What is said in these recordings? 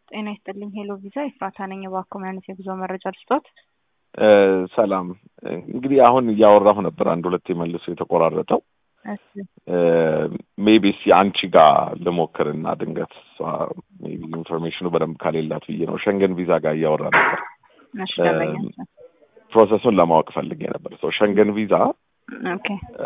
ጤና ይስጥልኝ። ሄሎ ቪዛ ኤፍራታ ነኝ። እባክዎ ምን አይነት የጉዞ መረጃ ልስጦት? ሰላም። እንግዲህ አሁን እያወራሁ ነበር፣ አንድ ሁለት መልሶ የተቆራረጠው እሺ ሜቢ እስኪ አንቺ ጋር ልሞክርና ድንገት እሷ ሜቢ ኢንፎርሜሽኑ በደንብ ካሌላት ብዬ ነው። ሸንገን ቪዛ ጋር እያወራ ነበር። እሺ ደንበኛ ፕሮሰሱን ለማወቅ ፈልጌ ነበር። ሰው ሸንገን ቪዛ ኦኬ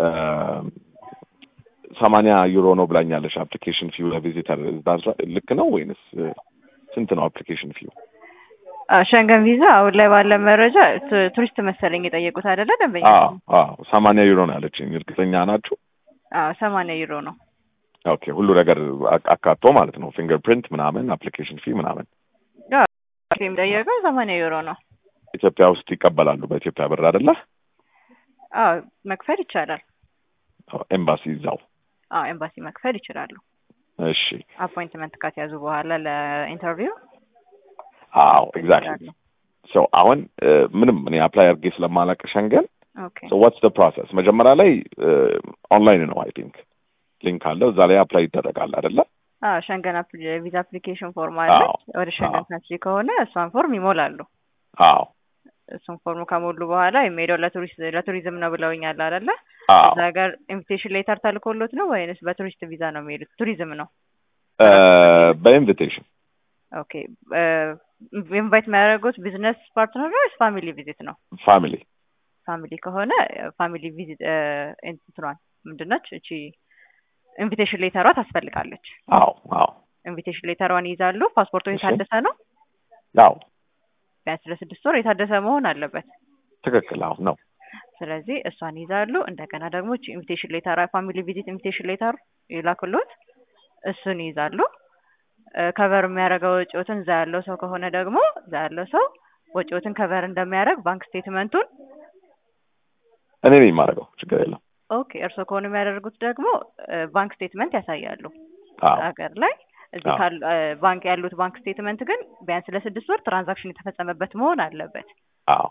ሰማንያ ዩሮ ነው ብላኛለሽ። አፕሊኬሽን ፊው ለቪዚተር ልክ ነው ወይንስ ስንት ነው አፕሊኬሽን ፊው? ሸንገን ቪዛ አሁን ላይ ባለ መረጃ ቱ- ቱሪስት መሰለኝ የጠየቁት አይደለ ደንበኛ? ሰማንያ ዩሮ ነው ያለችኝ። እርግጠኛ ናችሁ? አዎ ሰማንያ ዩሮ ነው። ኦኬ ሁሉ ነገር አክ- አካቶ ማለት ነው። ፊንገር ፕሪንት ምናምን፣ አፕሊኬሽን ፊ ምናምን የሚጠየቀው ሰማንያ ዩሮ ነው። ኢትዮጵያ ውስጥ ይቀበላሉ በኢትዮጵያ ብር አይደለ? አዎ መክፈል ይቻላል። ኤምባሲ እዛው። አዎ ኤምባሲ መክፈል ይችላሉ። እሺ አፖይንትመንት ካስያዙ በኋላ ለኢንተርቪው አዎ ኤግዛክትሊ ሶ አሁን እ፣ ምንም እኔ አፕላይ አድርጌ ስለማላቅ ሸንገን ኦኬ ሶ ዋትስ ደ ፕሮሰስ መጀመሪያ ላይ ኦንላይን ነው አይ ቲንክ ሊንክ አለ እዛ ላይ አፕላይ ይደረጋል አይደለ? አዎ ሸንገን ቪዛ አፕሊኬሽን ፎርም አለ። አዎ። ወደ ሸንገን አዎ። ካንትሪ ከሆነ እሷን ፎርም ይሞላሉ። አዎ እሱን ፎርም ከሞሉ በኋላ የሚሄደው ለቱሪስት ለቱሪዝም ነው ብለውኛል አይደለ? አዎ እዛ ሀገር ኢንቪቴሽን ሌተር ተልኮሎት ነው ወይንስ በቱሪስት ቪዛ ነው የሚሄዱት? ቱሪዝም ነው። እ፣ በኢንቪቴሽን ኦኬ ኢንቫይት የሚያደርጉት ቢዝነስ ፓርትነር ነው ወይስ ፋሚሊ ቪዚት ነው? ፋሚሊ ፋሚሊ ከሆነ ፋሚሊ ቪዚት እንትኗን ምንድነች እቺ ኢንቪቴሽን ሌተሯ ታስፈልጋለች። አዎ አዎ ኢንቪቴሽን ሌተሯን ይይዛሉ። ፓስፖርቱ እሺ። የታደሰ ነው። አዎ ቢያንስ ለስድስት ወር የታደሰ መሆን አለበት። ትክክል አዎ ነው ስለዚህ እሷን ይዛሉ። እንደገና ደግሞ እቺ ኢንቪቴሽን ሌተር ፋሚሊ ቪዚት ኢንቪቴሽን ሌተር ይላክሎት፣ እሱን ይይዛሉ። ከቨር የሚያደርገው ወጪዎትን እዛ ያለው ሰው ከሆነ ደግሞ እዛ ያለው ሰው ወጪዎትን ከቨር እንደሚያደርግ ባንክ ስቴትመንቱን እኔ ነኝ የማደርገው ችግር የለም ኦኬ፣ እርስዎ ከሆነ የሚያደርጉት ደግሞ ባንክ ስቴትመንት ያሳያሉ አዎ ሀገር ላይ እዚህ አዎ። ካሉ ባንክ ያሉት ባንክ ስቴትመንት ግን ቢያንስ ለስድስት ወር ትራንዛክሽን የተፈጸመበት መሆን አለበት። አዎ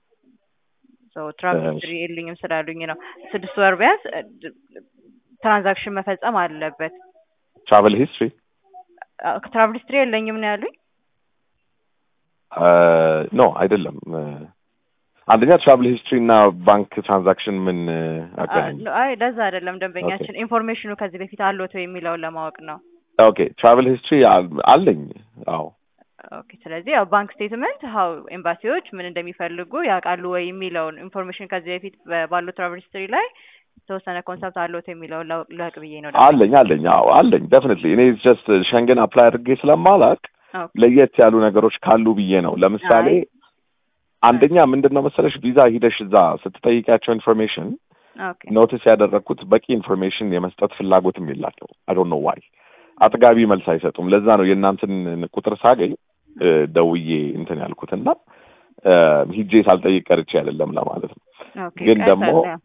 ትራቭል እሺ። ሂስትሪ የለኝም ስላሉኝ ነው። ስድስት ወር ቢያንስ ትራንዛክሽን መፈጸም አለበት። ትራቨል ሂስትሪ ትራቭል ሂስትሪ የለኝም ነው ያሉኝ። ኖ አይደለም እ፣ አንደኛ ትራቨል ሂስትሪ እና ባንክ ትራንዛክሽን ምን እ፣ አገናኝ አ- አይ ለዛ አይደለም ደንበኛችን ኢንፎርሜሽኑ ከዚህ በፊት አሎት ወይ የሚለውን ለማወቅ ነው። ኦኬ ትራቨል ሂስትሪ አለኝ አዎ ኦኬ ስለዚህ ያው ባንክ ስቴትመንት ሀው ኤምባሲዎች ምን እንደሚፈልጉ ያውቃሉ ወይ የሚለውን ኢንፎርሜሽን ከዚህ በፊት በ- ባለው ትራቨል ሂስትሪ ላይ የተወሰነ ኮንሰፕት አሎት የሚለውን ላውቅ- ላውቅ ብዬ ነው። ደግሞ አለኝ አለኝ አዎ አለኝ ደፍኒትሊ እኔ ጀስት ሸንገን አፕላይ አድርጌ ስለማላቅ ኦኬ ለየት ያሉ ነገሮች ካሉ ብዬ ነው ለምሳሌ አይ። አንደኛ ምንድን ነው መሰለሽ ቪዛ ሂደሽ እዛ ስትጠይቂያቸው ኢንፎርሜሽን ኦኬ ኖቲስ ያደረግኩት በቂ ኢንፎርሜሽን የመስጠት ፍላጎትም የላቸው አይ ዶንት ኖ ዋይ አጥጋቢ መልስ አይሰጡም ለዛ ነው የእናንተን ቁጥር ሳገኝ እ፣ ደውዬ እንትን ያልኩትና እ፣ ሂጄ ሳልጠይቅ ቀርቼ አይደለም ለማለት ነው ኦኬ ግን ቀላል ደግሞ ነው።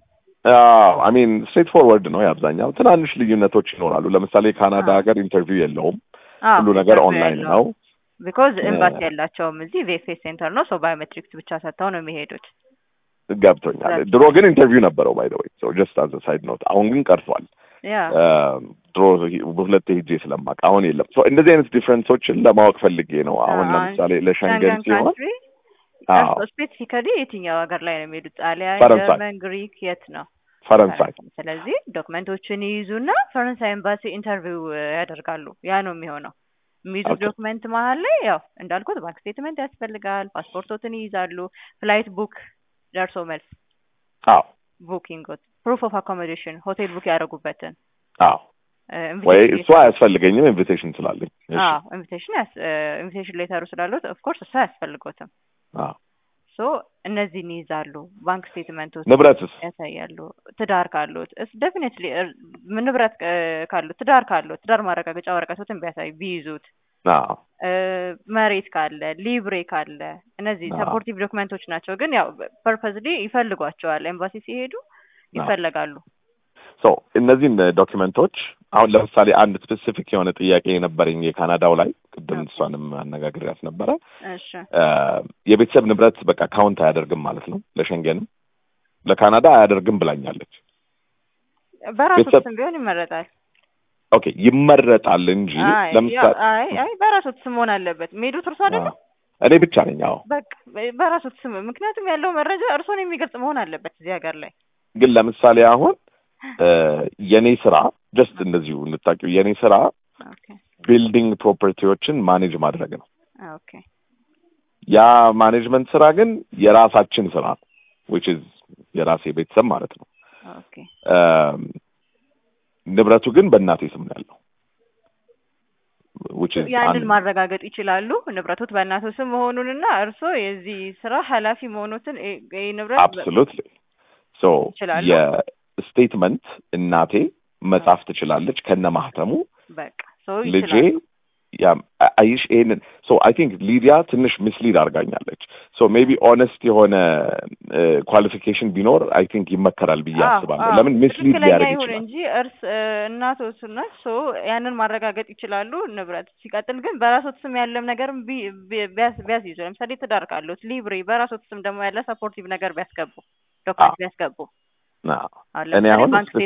አሚን ስትሬት ፎርወርድ ነው የአብዛኛው ትናንሽ ልዩነቶች ይኖራሉ ለምሳሌ ካናዳ አዎ። ሀገር ኢንተርቪው የለውም አዎ፣ ሁሉ ነገር ኢንተርቪው ኦንላይን ያለው። ነው ቢኮዝ እ- ኤምባሲ ያላቸውም እዚህ ቪኤፍኤስ ሴንተር ነው። ሶ ባዮሜትሪክስ ብቻ ሰጥተው ነው የሚሄዱት። ገብቶኛል That's ድሮ ግን ኢንተርቪው ነበረው ባይ ዘ ወይ ሶ ጀስት አዝ ሳይድ ኖት አሁን ግን ቀርቷል ያ ድሮ ሁለቴ ሄጄ ስለማቅ አሁን የለም ሶ እንደዚህ አይነት ዲፍረንሶችን ለማወቅ ፈልጌ ነው አሁን አዎ። ለምሳሌ ለሸንገን ሸንገን ሲሆን ካንትሪ አዎ ስፔሲፊካሊ የትኛው ሀገር ላይ ነው የሚሄዱት? ጣሊያን፣ ፈረንሳይ። ጀርመን፣ ግሪክ የት ነው? ፈረንሳይ ስለዚህ ዶክመንቶችን ይይዙና ፈረንሳይ ኤምባሲ ኢንተርቪው ያደርጋሉ። ያ ነው የሚሆነው። የሚይዙት ኦኬ። ዶክመንት መሀል ላይ ያው እንዳልኩት ባንክ ስቴትመንት ያስፈልጋል። ፓስፖርቶትን ይይዛሉ። ፍላይት ቡክ፣ ደርሶ መልስ አዎ ቡኪንግ፣ ፕሩፍ ኦፍ አኮሞዴሽን ሆቴል ቡክ ያደረጉበትን አዎ ወይ እሱ አያስፈልገኝም ኢንቪቴሽን ስላለኝ እሺ ኢንቪቴሽን ኢንቪቴሽን ሌተሩ ስላሉት ኦፍኮርስ እሱ አያስፈልጎትም። አዎ ሶ እነዚህን ይይዛሉ። ባንክ ስቴትመንቶች ንብረትስ ያሳያሉ። ትዳር ካሉት እስ ዴፊኒትሊ ንብረት እ፣ ካሉት ትዳር ካሉት ትዳር ማረጋገጫ ወረቀቶትን ቢያሳዩ ቢይዙት አዎ እ፣ መሬት ካለ ሊብሬ ካለ እነዚህ አዎ። ሰፖርቲቭ ዶክመንቶች ናቸው። ግን ያው ፐርፐዝሊ ይፈልጓቸዋል። ኤምባሲ ሲሄዱ ይፈለጋሉ። ሶ እነዚህን ዶኪመንቶች አሁን ለምሳሌ አንድ ስፔሲፊክ የሆነ ጥያቄ የነበረኝ የካናዳው ላይ ቅድም ኦኬ። እሷንም አነጋግሬያት ነበረ እሺ እ፣ የቤተሰብ ንብረት በቃ ካውንት አያደርግም ማለት ነው ለሸንገንም ለካናዳ አያደርግም ብላኛለች በራሱ ቤተሰብ- ስም ቢሆን ይመረጣል። ኦኬ ይመረጣል እንጂ አይ ለምሳሌ ያው- አይ አይ በራሶት ስም መሆን አለበት። የሚሄዱት እርሶ አይደለም? አዎ፣ እኔ ብቻ ነኝ። አዎ በቃ በራሶት ስም ምክንያቱም ያለው መረጃ እርሶን የሚገልጽ መሆን አለበት እዚህ ሀገር ላይ። ግን ለምሳሌ አሁን እ የኔ ስራ ጀስት እንደዚሁ እንድታውቂው የኔ ስራ ኦኬ ቢልዲንግ ፕሮፐርቲዎችን ማኔጅ ማድረግ ነው። ኦኬ ያ ማኔጅመንት ስራ ግን የራሳችን ስራ ነው which is የራሴ ቤተሰብ ማለት ነው። ኦኬ እም፣ ንብረቱ ግን በእናቴ ስም ነው ያለው which is ያንን አንድ- ማረጋገጥ ይችላሉ ንብረቶት በእናቶ ስም መሆኑንና እርስዎ የዚህ ስራ ኃላፊ መሆኑትን ይህ ይህ ንብረት በ- አብሶሉትሊ ሶ ይችላሉ? የስቴትመንት እናቴ መጻፍ ትችላለች ከነ ማህተሙ በቃ ሰው ልጄ ይችላሉ። ያ አይሽ ይሄንን ሶ አይ ቲንክ ሊዲያ ትንሽ ሚስሊድ አድርጋኛለች። ሶ ሜቢ ኦነስት የሆነ ኳሊፊኬሽን ቢኖር አይ ቲንክ ይመከራል ብዬ አዎ፣ አስባለሁ። አዎ። ለምን ሚስሊድ ትክክለኛ ሊያደርግ ይሁን ይችላል። እንጂ እርስ እናቶት ናት ሶ ያንን ማረጋገጥ ይችላሉ ንብረት ሲቀጥል ግን በራሶት ስም ያለም ነገርም ቢ- ቢ- ቢያስ ቢያስይዙ ለምሳሌ ትዳር ካሉት ሊብሬ በራሶት ስም ደግሞ ያለ ሰፖርቲቭ ነገር ቢያስገቡ ዶክመንት ቢያስገቡ አዎ፣ አሁን እኔ ለምሳሌ አሁን ባንክ ስፔሲፊክ-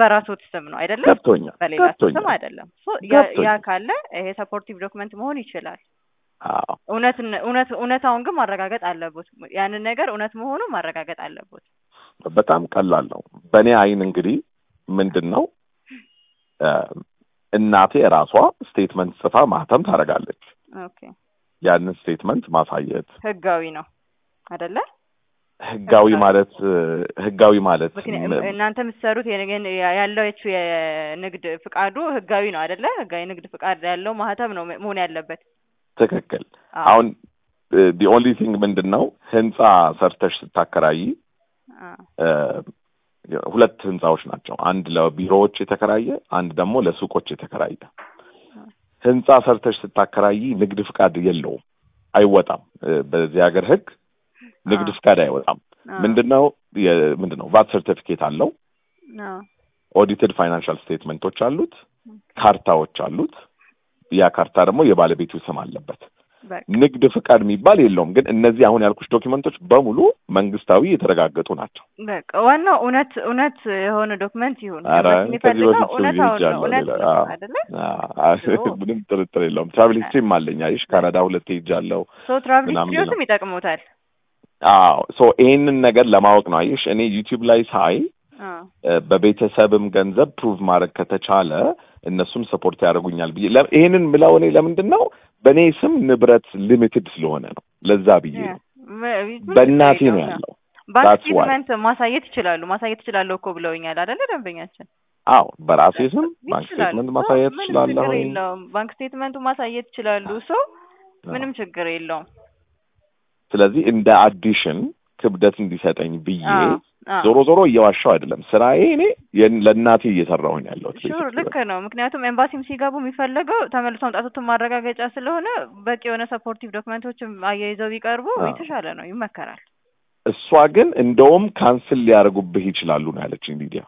በእኔ አይን እንግዲህ ምንድን ነው እ እናቴ ራሷ ስቴትመንት ጽፋ ማህተም ታደርጋለች። ኦኬ ያንን ስቴትመንት ማሳየት ህጋዊ ነው አይደለ ህጋዊ ማለት ህጋዊ ማለት ምክንያት እናንተ የምትሰሩት የንግድ ያለችው የንግድ ፍቃዱ ህጋዊ ነው አይደለ? ህጋዊ ንግድ ፍቃድ ያለው ማህተም ነው መሆን ያለበት። ትክክል። አዎ። አሁን ዲ ኦንሊ ቲንግ ምንድን ነው ህንጻ ሰርተሽ ስታከራይ አዎ። እ ሁለት ህንጻዎች ናቸው። አንድ ለቢሮዎች የተከራየ፣ አንድ ደግሞ ለሱቆች የተከራየ። ህንጻ ሰርተሽ ስታከራይ ንግድ ፍቃድ የለውም፣ አይወጣም። እ በዚህ ሀገር ህግ ንግድ አዎ። ፍቃድ አይወጣም። አዎ። ምንድነው የ- ምንድነው ቫት ሰርቲፊኬት አለው፣ አዎ። ኦዲትድ ፋይናንሻል ስቴትመንቶች አሉት፣ ካርታዎች አሉት። ያ ካርታ ደግሞ የባለቤቱ ስም አለበት። በቃ ንግድ ፍቃድ የሚባል የለውም። ግን እነዚህ አሁን ያልኩሽ ዶኪመንቶች በሙሉ መንግስታዊ የተረጋገጡ ናቸው። በቃ ዋናው እውነት እውነት የሆነ ዶክመንት ይሁን። ኧረ ኤምባሲ ከዚህ የሚፈልገው በፊት እውነታውን ነው። ሄጃለሁ። እውነት ሌላ- ነው አዎ። አይደለ? አዎ፣ ምንም ጥርጥር የለውም። ትራቭል ሂስትሪም አለኝ። አይሽ ካናዳ ሁለት ሄጃለሁ። ሶ ትራቭል ምናምን ሂስትሪዎትም ይጠቅሙታል። አዎ ሶ ይሄንን ነገር ለማወቅ ነው። አይሽ እኔ ዩቲዩብ ላይ ሳይ አዎ። እ በቤተሰብም ገንዘብ ፕሩቭ ማድረግ ከተቻለ እነሱም ሰፖርት ያደርጉኛል ብዬ ለ- ይሄንን ምለው እኔ ለምንድን ነው በእኔ ስም ንብረት ሊሚትድ ስለሆነ ነው። ለዛ ብዬ ነው። ምን በእናቴ ችግር ነው የለውም። ያለው። ባንክ That's why. ስቴትመንት ማሳየት ይችላሉ። ማሳየት ይችላለሁ እኮ ብለውኛል አይደለ ደንበኛችን? አዎ በራሴ ስም ባንክ ይችላሉ። ስቴትመንት ሶ ማሳየት ምንም እችላለሁ። ችግር የለውም። ባንክ ስቴትመንቱ ማሳየት ይችላሉ። ሶ ምንም ችግር የለውም። ስለዚህ እንደ አዲሽን ክብደት እንዲሰጠኝ ብዬ አዎ፣ አዎ። ዞሮ ዞሮ እየዋሻው አይደለም ስራዬ እኔ የን- ለእናቴ እየሰራሁኝ ያለሁት ሹር basically። ልክ ነው። ምክንያቱም ኤምባሲም ሲገቡ የሚፈለገው ተመልሶ መምጣቱትን ማረጋገጫ ስለሆነ በቂ የሆነ ሰፖርቲቭ ዶክመንቶችም አያይዘው ቢቀርቡ አዎ። የተሻለ ነው፣ ይመከራል። እሷ ግን እንደውም ካንስል ሊያደርጉብህ ይችላሉ ነው ያለችኝ ሊዲያ።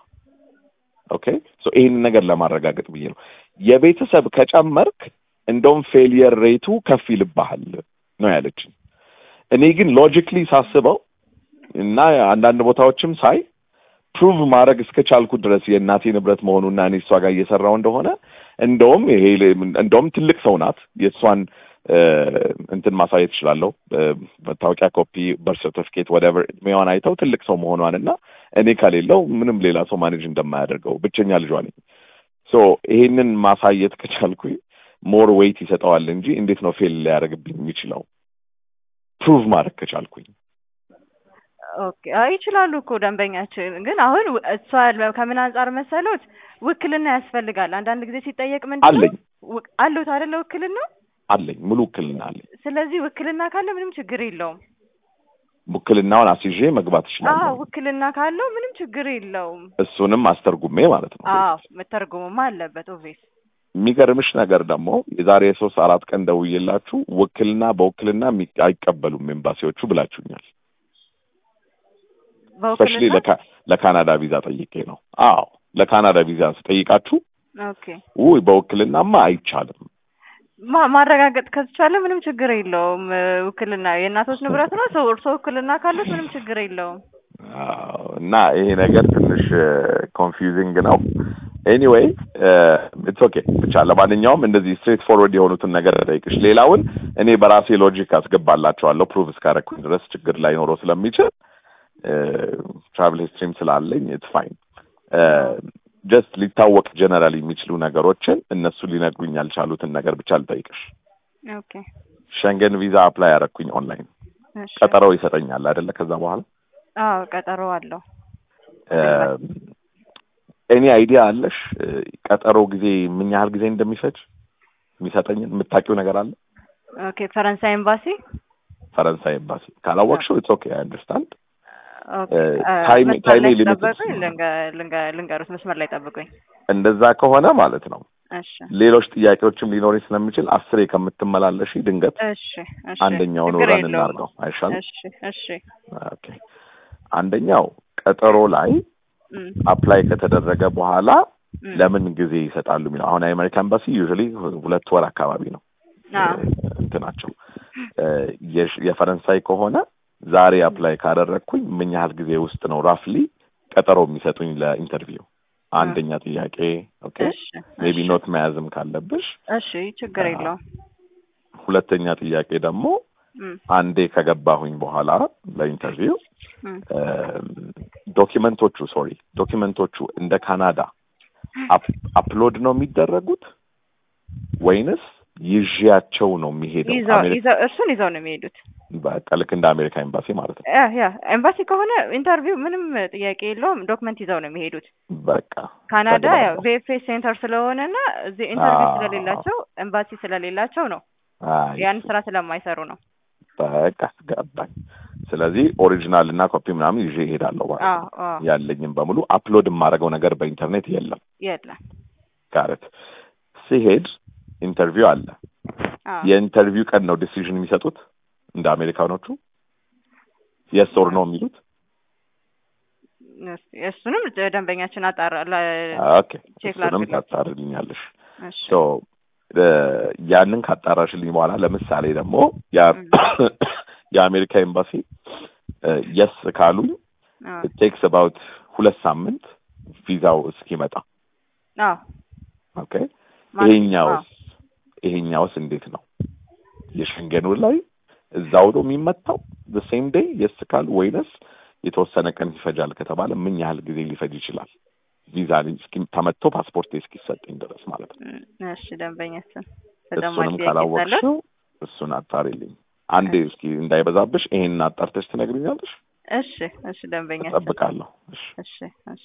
ኦኬ ሶ ይህንን ነገር ለማረጋገጥ ብዬ ነው የቤተሰብ ከጨመርክ እንደውም ፌሊየር ሬቱ ከፍ ይልብሃል ነው ያለችኝ። እኔ ግን ሎጂክሊ ሳስበው እና አንዳንድ ቦታዎችም ሳይ ፕሩቭ ማድረግ እስከቻልኩ ድረስ የእናቴ ንብረት መሆኑና እኔ እሷ ጋር እየሰራው እንደሆነ እንደውም ይሄ እንደውም ትልቅ ሰው ናት የእሷን እ እንትን ማሳየት እችላለሁ። እ መታወቂያ ኮፒ፣ በርት ሰርቲፊኬት ወደቨር እድሜዋን አይተው ትልቅ ሰው መሆኗን እና እኔ ከሌለው ምንም ሌላ ሰው ማኔጅ እንደማያደርገው ብቸኛ ልጇ ነኝ። ሶ ይሄንን ማሳየት ከቻልኩኝ ሞር ዌይት ይሰጠዋል እንጂ እንዴት ነው ፌል ሊያደርግብኝ የሚችለው ፕሩቭ ማድረግ ከቻልኩኝ ኦኬ አይ ይችላሉ እኮ ደንበኛችን። ግን አሁን ው- እሷ ለ- ከምን አንጻር መሰሎት ውክልና ያስፈልጋል። አንዳንድ ጊዜ ሲጠየቅ ምንድን ነው አለኝ ው- አሉት አይደለ ውክልና። አለኝ ሙሉ ውክልና አለኝ። ስለዚህ ውክልና ካለ ምንም ችግር የለውም። ውክልናውን አስይዤ መግባት አዎ እችላለሁ። ውክልና ካለው ምንም ችግር የለውም። እሱንም አስተርጉሜ ማለት ነው። አዎ መተርጎምማ አለበት ኦቬስ የሚገርምሽ ነገር ደግሞ የዛሬ ሶስት አራት ቀን ደውዬላችሁ ውክልና በውክልና የሚ- አይቀበሉም ኤምባሲዎቹ ብላችሁኛል። ስፔሻሊ በውክልና ለካናዳ ቪዛ ጠይቄ ነው። አዎ ለካናዳ ቪዛ ስጠይቃችሁ ኦኬ ውይ በውክልናማ አይቻልም። ማ- ማረጋገጥ ከተቻለ ምንም ችግር የለውም። እ፣ ውክልና የእናቶች ንብረት ነው። ሰው እርሶ ውክልና ካሉት ምንም ችግር የለውም። አዎ፣ እና ይሄ ነገር ትንሽ ኮንፊውዚንግ ነው። ኤኒዌይ ኢትስ ኦኬ ብቻ ለማንኛውም እንደዚህ ስትሬት ፎርወርድ የሆኑትን ነገር ጠይቅሽ። ሌላውን እኔ በራሴ ሎጂክ አስገባላቸዋለሁ ፕሩቭ እስካረኩኝ ድረስ ችግር ላይኖረው ስለሚችል ትራቭል ሂስትሪም ስላለኝ ኢትስ ፋይን። ጀስት ሊታወቅ ጀነራል የሚችሉ ነገሮችን እነሱ ሊነግሩኝ ያልቻሉትን ነገር ብቻ ልጠይቅሽ። ኦኬ ሸንገን ቪዛ አፕላይ ያረኩኝ ኦንላይን እሺ። ቀጠሮ ይሰጠኛል አይደለ? ከዛ በኋላ አዎ ቀጠሮ አለው። ኤኒ አይዲያ አለሽ ቀጠሮ ጊዜ ምን ያህል ጊዜ እንደሚፈጅ የሚሰጠኝን የምታውቂው ነገር አለ? ኦኬ ፈረንሳይ ኤምባሲ ፈረንሳይ ኤምባሲ ካላወቅሽው ኢትስ ኦኬ አይ አንደርስታንድ። ኦኬ ታይም መስመር ታይም ላይ ሊሚት ጠብቁኝ፣ ልንገ- ልንገ- ልንገሩት መስመር ላይ ጠብቁኝ። እንደዛ ከሆነ ማለት ነው እሺ ሌሎች ጥያቄዎችም ሊኖረኝ ስለሚችል አስሬ ከምትመላለሽ ድንገት እሺ እሺ አንደኛውን ችግር ረን የለውም። እናድርገው አይሻልም? እሺ እሺ ኦኬ አንደኛው ቀጠሮ ላይ እም፣ አፕላይ ከተደረገ በኋላ እም፣ ለምን ጊዜ ይሰጣሉ የሚለው አሁን የአሜሪካ ኤምባሲ ዩዥዋሊ ሁለት ወር አካባቢ ነው አዎ እንትናቸው እ፣ የሽ- የፈረንሳይ ከሆነ ዛሬ አፕላይ ካደረግኩኝ ምን ያህል ጊዜ ውስጥ ነው ራፍሊ ቀጠሮ የሚሰጡኝ ለኢንተርቪው? አንደኛ ጥያቄ። ኦኬ እሺ ሜቢ እሺ ኖት መያዝም ካለብሽ። እሺ ችግር የለውም። ሁለተኛ ጥያቄ ደግሞ እም፣ አንዴ ከገባሁኝ በኋላ ለኢንተርቪው እም፣ ዶኪመንቶቹ ሶሪ ዶኪመንቶቹ እንደ ካናዳ አፕሎድ ነው የሚደረጉት ወይንስ ይዤያቸው ነው የሚሄደው? ይዘው አሜሪካ ይዘው እሱን ይዘው ነው የሚሄዱት። በቃ ልክ እንደ አሜሪካ ኤምባሲ ማለት ነው። ያ ያ ኤምባሲ ከሆነ ኢንተርቪው ምንም ጥያቄ የለውም። ዶክመንት ይዘው ነው የሚሄዱት። በቃ ካናዳ ያው ተግባባን። ቪኤፍኤስ ሴንተር ስለሆነና እዚህ ኢንተርቪው አዎ። ስለሌላቸው ኤምባሲ ስለሌላቸው ነው አይ ያን ስራ ስለማይሰሩ ነው። በቃ ገባኝ። ስለዚህ ኦሪጂናል እና ኮፒ ምናምን ይዤ እሄዳለሁ ማለት አዎ ነው። አዎ ያለኝም በሙሉ አፕሎድ የማደርገው ነገር በኢንተርኔት የለም። የለም። ጋረት ሲሄድ ኢንተርቪው አለ። አዎ የኢንተርቪው ቀን ነው ዲሲዥን የሚሰጡት እንደ አሜሪካኖቹ የስ ኦር ነው የሚሉት። እስ- እሱንም ደንበኛችን አጣራ ለ- ኦኬ ቼክ እሱንም ላድርግለት። ታጣርልኛለሽ። እሺ ሶ ያንን ካጣራሽልኝ በኋላ ለምሳሌ ደግሞ ያ- የአሜሪካ ኤምባሲ የስ ካሉኝ አዎ ቴክስ አባውት ሁለት ሳምንት ቪዛው እስኪመጣ አዎ ኦኬ ማለት- ይሄኛውስ ይሄኛውስ እንዴት ነው የሸንገኑ ላይ እዛው ነው የሚመታው ሴም ዴይ የስ ካሉ ወይንስ የተወሰነ ቀን ይፈጃል ከተባለ ምን ያህል ጊዜ ሊፈጅ ይችላል ቪዛ እስኪ ተመትቶ ፓስፖርት እስኪሰጠኝ ድረስ ማለት ነው እም፣ እሺ ደንበኛችን ተጨማሪ እሱንም ጥያቄ ካለ ካላወቅሽው እሱን አጣሪልኝ አንዴ እስኪ እንዳይበዛብሽ ይሄንን አጣርተሽ ትነግሪኛለሽ እሺ እሺ ደንበኛችን እጠብቃለሁ እሺ እሺ እሺ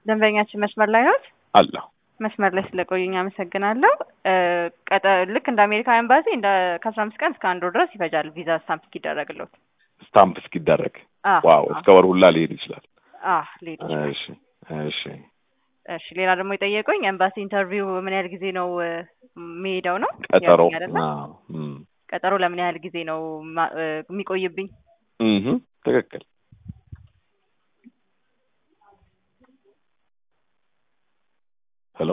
ደንበኛችን መስመር ላይ ናት። አለሁ መስመር ላይ ስለቆዩኝ አመሰግናለሁ። እ፣ ቀጠ ልክ እንደ አሜሪካ ኤምባሲ እንደ ከአስራ አምስት ቀን እስከ አንድ ወር ድረስ ይፈጃል ቪዛ ስታምፕ እስኪደረግለት። ስታምፕ እስኪደረግ አ ዋው እስከ ወር ሁላ ሊሄድ ይችላል። አ ሊሄድ ይችላል። እሺ እሺ እሺ ሌላ ደግሞ የጠየቁኝ ኤምባሲ ኢንተርቪው ምን ያህል ጊዜ ነው እ፣ የሚሄደው ነው ቀጠሮ ያሉኝ አይደለ? አዎ፣ እም፣ ቀጠሮ ለምን ያህል ጊዜ ነው ማ- እ፣ የሚቆይብኝ? እምም፣ ትክክል ሄሎ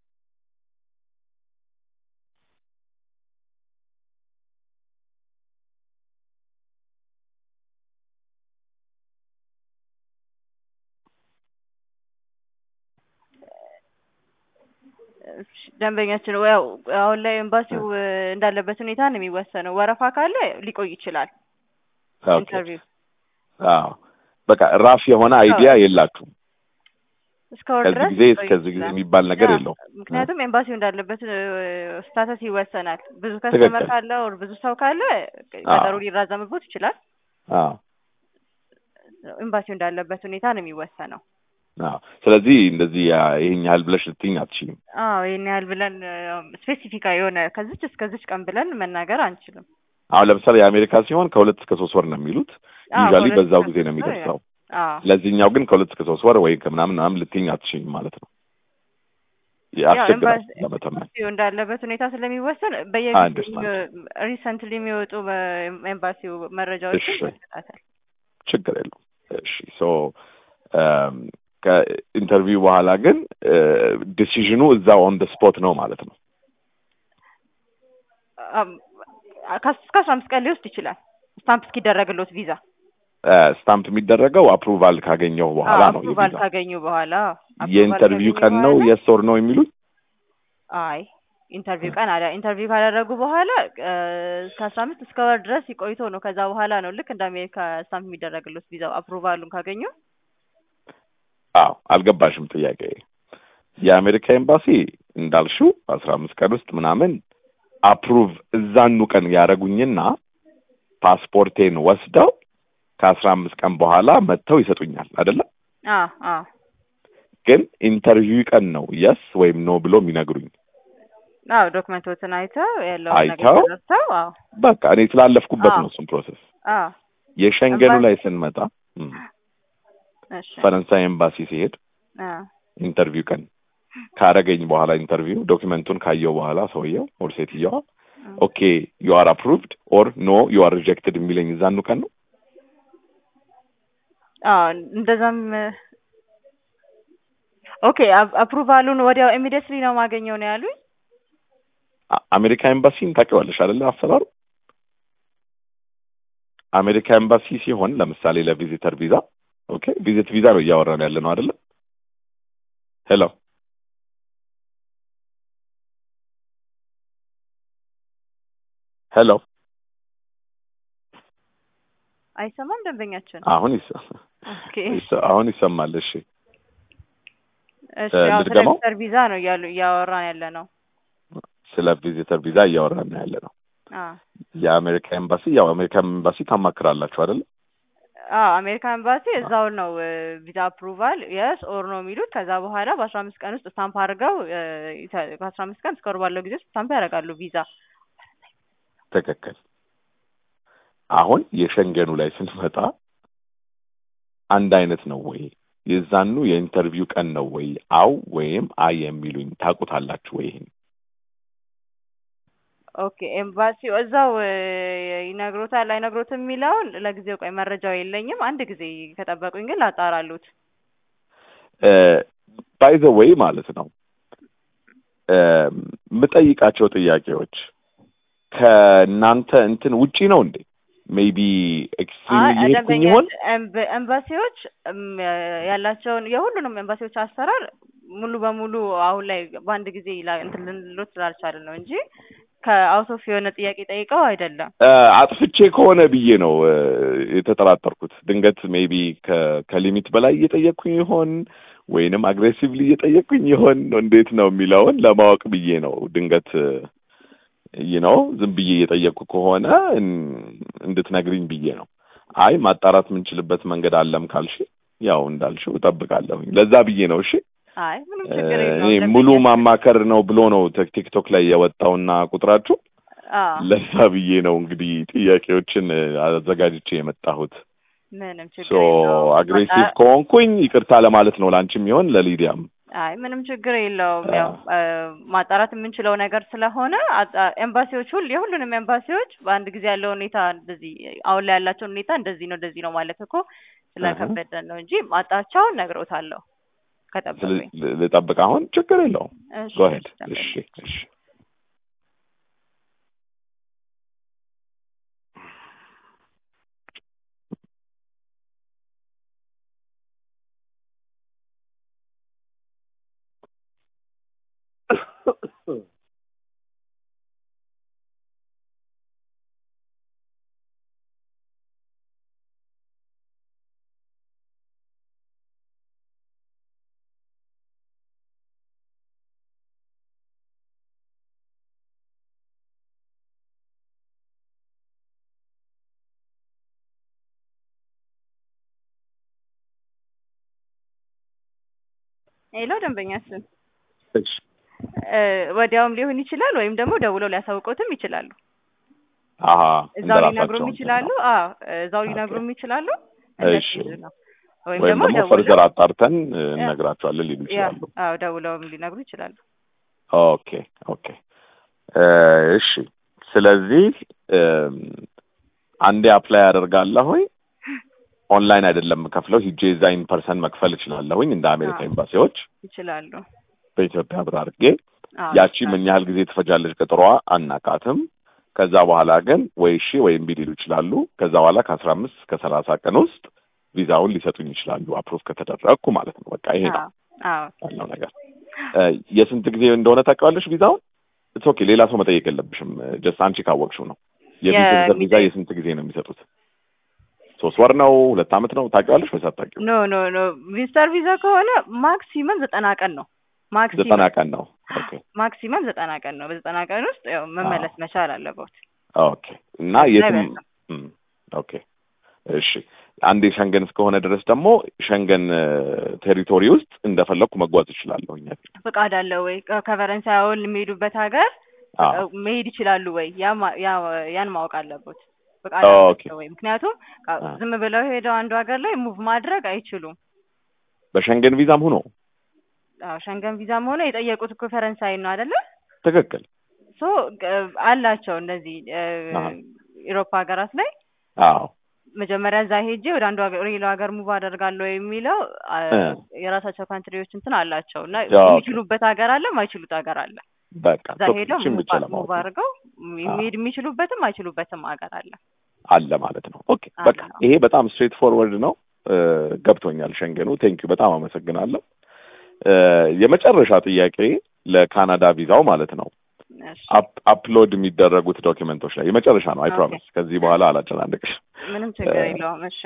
እሺ፣ ደንበኛችን ያው አሁን ላይ ኤምባሲው እ፣ እንዳለበት ሁኔታ ነው የሚወሰነው። ወረፋ ካለ ሊቆይ ይችላል ኦኬ ኢንተርቪው አዎ በቃ ራፍ የሆነ አይዲያ የላችሁም እስከ ወር ከዚህ ድረስ ጊዜ ሊቆይ እስከዚህ ጊዜ ይችላል። የሚባል ነገር ያ፣ የለውም ምክንያቱም ኤምባሲው እንዳለበት ስታተስ ይወሰናል። ብዙ ከስተመር ትክክል። ካለ ወር ብዙ ሰው ካለ ቀጠሮ ሊራዘምቦት ይችላል። አዎ ኤምባሲው እንዳለበት ሁኔታ ነው የሚወሰነው። አዎ ስለዚህ እንደዚህ ያ- ይሄን ያህል ብለሽ ልትይኝ አትችይም አዎ ይህን ያህል ብለን ስፔሲፊካ የሆነ ከዚች እስከዚች ቀን ብለን መናገር አንችልም። አሁን ለምሳሌ የአሜሪካ ሲሆን ከሁለት እስከ ሶስት ወር ነው የሚሉት አዎ፣ ዩዥዋሊ ከሁለት በዛው እስከ ጊዜ ነው ሶስት ወር የሚደርሰው አዎ ለዚህኛው ግን ከሁለት እስከ ሶስት ወር ወይ ከምናምን ምናምን ልትይኝ አትችይም ማለት ነው ያው ያስቸግራል ኤምባሲ- ለመተመን ኤምባሲው እንዳለበት ሁኔታ ስለሚወሰን I በየጊዜው understand. ሪሰንትሊ የሚወጡ በኤምባሲው መረጃዎችን እሺ። ይመለከታል። ችግር የለውም እሺ ሶ ከኢንተርቪው በኋላ ግን ዲሲዥኑ እዛው ኦን ደ ስፖት ነው ማለት ነው አም- ከስ- እስከ አስራ አምስት ቀን ሊወስድ ይችላል ስታምፕ እስኪደረግሎት ቪዛ ስታምፕ የሚደረገው አፕሩቫል ካገኘው በኋላ ነው አፕሩቫል የቪዛ ካገኙ በኋላ approval የኢንተርቪው ካገኙ ቀን ነው በኋላ- የስ ኦር ነው የሚሉት አይ ኢንተርቪው ቀን አለ ኢንተርቪው ካደረጉ በኋላ እ፣ እስከ አስራ አምስት እስከ ወር ድረስ ይቆይቶ ነው ከዛ በኋላ ነው ልክ እንደ አሜሪካ ስታምፕ የሚደረግሎት ቪዛው አፕሩቫሉን ካገኙ አዎ አልገባሽም ጥያቄ የአሜሪካ ኤምባሲ እንዳልሽው አስራ አምስት ቀን ውስጥ ምናምን አፕሩቭ እዛኑ ቀን ያደረጉኝና ፓስፖርቴን ወስደው ከአስራ አምስት ቀን በኋላ መጥተው ይሰጡኛል አይደለም አ አ ግን ኢንተርቪው ቀን ነው የስ ወይም ኖ ብሎ የሚነግሩኝ አዎ ዶክመንቶችን አይተው ያለውን ነገር አይተው? ተረድተው አዎ በቃ እኔ ስላለፍኩበት አዎ። ነው እሱን ፕሮሰስ አዎ የሸንገኑ ኤምባሲ- ላይ ስንመጣ እም፣ እሺ ፈረንሳይ ኤምባሲ ሲሄድ አ ኢንተርቪው ቀን ካረገኝ በኋላ ኢንተርቪው ዶክመንቱን ካየው በኋላ ሰውየው ኦር ሴትየዋ ኦኬ ዩ አር አፕሩቭድ ኦር ኖ ዩ አር ሪጀክትድ የሚለኝ እዛኑ ቀን ነው አዎ እንደዛም ኦኬ አፕሩቫሉን ወዲያው ኢሚዲየትሊ ነው ማገኘው ነው ያሉኝ አ- አሜሪካ ኤምባሲን ታውቂዋለሽ አይደለ አሰራሩ አሜሪካ ኤምባሲ ሲሆን ለምሳሌ ለቪዚተር ቪዛ ኦኬ ቪዚት ቪዛ ነው እያወራን ያለ ነው አይደለ ሄሎ ሄሎ አይሰማም ደንበኛችን አሁን ይሰ- ኦኬ ይሰ- አሁን ይሰማል እሺ እሺ እ፣ ያው ስለ ልድገመው? ቪዚተር ቪዛ ነው እያሉ እያወራን ያለ ነው ስለ ቪዚተር ቪዛ እያወራን ነው ያለ ነው አ የአሜሪካ ኤምባሲ ያው አሜሪካ ኤምባሲ ታማክራላችሁ አይደለ አዎ አሜሪካ ኤምባሲ እዛው ነው ቪዛ አፕሩቫል የስ ኦር ነው የሚሉት ከዛ በኋላ በአስራ አምስት ቀን ውስጥ ስታምፕ አድርገው እ፣ ይሰ- ከአስራ አምስት ቀን እስከ ወር ባለው ጊዜ ውስጥ ስታምፕ ያደርጋሉ ቪዛ ትክክል አሁን የሸንገኑ ላይ ስንመጣ አንድ አይነት ነው ወይ የዛኑ የኢንተርቪው ቀን ነው ወይ አው ወይም አይ የሚሉኝ ታውቁታላችሁ ወይ ይሄን ኦኬ ኤምባሲው እዛው እ፣ ይነግሮታል አይነግሮትም የሚለውን ለጊዜው ቆይ መረጃው የለኝም አንድ ጊዜ ከጠበቁኝ ግን ላጣራሉት ባይ ዘ ወይ ማለት ነው እ፣ የምጠይቃቸው ጥያቄዎች ከእናንተ እንትን ውጪ ነው እንዴ ሜቢ ኤክስትሪም አይ እየሄድኩኝ ደንበኛ ይሆን ኤምብ- ኤምባሲዎች እም፣ ያላቸውን የሁሉንም ኤምባሲዎች አሰራር ሙሉ በሙሉ አሁን ላይ በአንድ ጊዜ ላ- እንትን ልንሎት ስላልቻልን ነው እንጂ ከአውት ኦፍ የሆነ ጥያቄ ጠይቀው አይደለም። እ፣ አጥፍቼ ከሆነ ብዬ ነው እ፣ የተጠራጠርኩት። ድንገት ሜቢ ከሊሚት በላይ እየጠየቅኩኝ ይሆን ወይንም አግሬሲቭሊ እየጠየቅኩኝ ይሆን እንዴት ነው የሚለውን ለማወቅ ብዬ ነው። ድንገት ይህ ነው ዝም ብዬ እየጠየቅኩ ከሆነ እን- እንድትነግሪኝ ብዬ ነው። አይ ማጣራት የምንችልበት መንገድ አለም ካልሽ ያው እንዳልሽው እጠብቃለሁኝ። ለዛ ብዬ ነው። እሺ አይ ምንም እ፣ ችግር እኔ የለውም። ሙሉ ደንበኛ- ማማከር ነው ብሎ ነው ቲክ- ቲክቶክ ላይ የወጣውና ቁጥራችሁ አዎ ለዛ ብዬ ነው እንግዲህ ጥያቄዎችን እ፣ አዘጋጅቼ የመጣሁት። ምንም ችግር ሶ የለውም። አግሬሲቭ በቃ- ከሆንኩኝ ይቅርታ ለማለት ነው ለአንቺም ይሆን ለሊዲያም። አይ ምንም ችግር የለውም። አዎ። ያው እ፣ ማጣራት የምንችለው ነገር ስለሆነ አጣ- ኤምባሲዎች ሁሉ የሁሉንም ኤምባሲዎች በአንድ ጊዜ ያለው ሁኔታ እንደዚህ አሁን ላይ ያላቸውን ሁኔታ እንደዚህ ነው እንደዚህ ነው ማለት እኮ ስለከበደን ነው እንጂ ማጣቻውን ነግሮታለሁ ከጠበቁኝ። ስለ- ልጠብቅ አሁን ችግር የለውም። እሺ፣ ጎ ሄድ። ደንበኛ። እሺ እሺ ሄሎ ደንበኛ ስም እሺ እ፣ ወዲያውም ሊሆን ይችላል ወይም ደግሞ ደውለው ሊያሳውቁትም ይችላሉ። አሀ እዛው ሊነግሩም እንደራሳቸው ይችላሉ። አዎ እዛው ሊነግሩም ይችላሉ። እሺ። እንደዚህ ነው። ወይም ወይም ደግሞ ደግሞ ደውለው ፈርዘር አጣርተን እ፣ እነግራቸዋለን ሊሉ ያ ይችላሉ። አዎ ደውለውም ሊነግሩ ይችላሉ። ኦኬ ኦኬ እ፣ እሺ ስለዚህ እም፣ አንዴ አፕላይ አደርጋለሁኝ ኦንላይን አይደለም የምከፍለው ሂጄ እዛ ኢን ፐርሰን መክፈል እችላለሁኝ እንደ አሜሪካ አዎ። ኤምባሲዎች ይችላሉ። በኢትዮጵያ ብር አድርጌ አዎ ያቺ ይችላሉ። ምን ያህል ጊዜ ትፈጃለች ቅጥሯ አናቃትም ከዛ በኋላ ግን ወይ እሺ ወይ እምቢ ሊሉ ይችላሉ ከዛ በኋላ ከአስራ አምስት እስከ ሰላሳ ቀን ውስጥ ቪዛውን ሊሰጡኝ ይችላሉ አፕሮቭ ከተደረግኩ ማለት ነው በቃ ይሄ ነው አዎ አዎ ያለው ነገር እ፣ የስንት ጊዜ እንደሆነ ታውቂዋለሽ ቪዛውን ኢትስ ኦኬ ሌላ ሰው መጠየቅ የለብሽም ጀስት አንቺ ካወቅሽው ነው የቪዚተር ቪዛ የሚጠይቅ- የስንት ጊዜ ነው የሚሰጡት ሶስት ወር ነው ሁለት አመት ነው ታውቂዋለሽ ወይስ አታውቂው ኖ ኖ ኖ ቪዚተር ቪዛ ከሆነ ማክሲመም ዘጠና ቀን ነው። ማክሲመም ዘጠና ቀን ነው ኦኬ ማክሲመም ዘጠና ቀን ነው። በዘጠና ቀን ውስጥ ያው መመለስ መቻል አለበት። ኦኬ እና ከዛ የትም ይበልጣል። እም፣ ኦኬ እሺ አንዴ ሸንገን እስከሆነ ድረስ ደግሞ ሸንገን ቴሪቶሪ ውስጥ እንደፈለኩ መጓዝ እችላለሁ እኛ ፍቃድ አለ ወይ? ከቨረን ሳይሆን የሚሄዱበት ሀገር አዎ መሄድ ይችላሉ ወይ? ያ ማ- ያ ያን ማወቅ አለበት። ፍቃድ ኦኬ። አላቸው ወይ? ምክንያቱም ቃ- አ። ዝም ብለው ሄደው አንዱ ሀገር ላይ ሙቭ ማድረግ አይችሉም። በሸንገን ቪዛም ሆኖ አዎ ሸንገን ቪዛም ሆነ የጠየቁት እኮ ፈረንሳይ ነው አይደለ? ትክክል ሶ ግ- አላቸው እነዚህ አሃ። ኢሮፓ ሀገራት ላይ አዎ መጀመሪያ እዛ ሄጄ ወደ አንዱ ሀገር ሌላው ሀገር ሙቭ አደርጋለሁ የሚለው አ፣ እ። የራሳቸው ካንትሪዎች እንትን አላቸው እና ኦኬ። የሚችሉበት ሀገር አለ፣ ማይችሉት ሀገር አለ። በቃ እዛ ሄደው ቶክችን ሙቭ ብቻ ለማወቅ ሙቭ ነው። አድርገው የሚሄድ የሚችሉበትም አይችሉበትም ሀገር አለ። አለ ማለት ነው ኦኬ አለ። በቃ ይሄ በጣም ስትሬት ፎርወርድ ነው እ፣ ገብቶኛል ሸንገኑ ቴንኪዩ በጣም አመሰግናለሁ እ፣ የመጨረሻ ጥያቄ ለካናዳ ቪዛው ማለት ነው እሺ፣ አፕ- አፕሎድ የሚደረጉት ዶኪመንቶች ላይ የመጨረሻ ነው አይ ኦኬ። ፕሮሚስ ከዚህ በኋላ አላጨናንቅሽ ምንም ችግር እ፣ የለውም። እሺ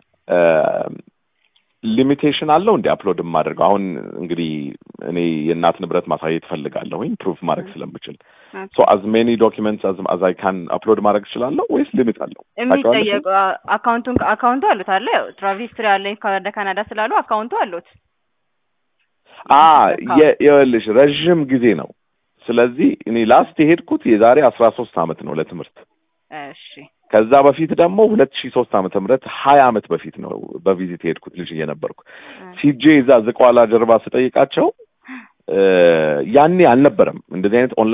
ሊሚቴሽን አለው እንዲ አፕሎድ የማደርገው አሁን እንግዲህ እኔ የእናት ንብረት ማሳየት ፈልጋለሁኝ ፕሩፍ ማድረግ ስለምችል ሶ አዝ ሜኒ ዶኪመንትስ አዝ አይ ካን አፕሎድ ማድረግ እችላለሁ ወይስ ሊሚት አለው ታውቂዋለሽ? የሚጠየቁ አካውንቱን አካውንቱ አሉት አለ ያው ትራቭል ሂስትሪ አለኝ ወደ ካናዳ ስላሉ አካውንቱ አሉት። አ የ- ይኸውልሽ ረዥም ጊዜ ነው ስለዚህ እኔ ላስት የሄድኩት የዛሬ አስራ ሶስት አመት ነው ለትምህርት እሺ ከዛ በፊት ደግሞ ሁለት ሺህ ሶስት ዓመተ ምህረት ሀያ አመት በፊት ነው በቪዚት የሄድኩት ልጅ እየነበርኩ ሲጄ እዛ ዝቋላ ጀርባ ስጠይቃቸው እ፣ ያኔ አልነበረም እንደዚህ አይነት ኦንላይን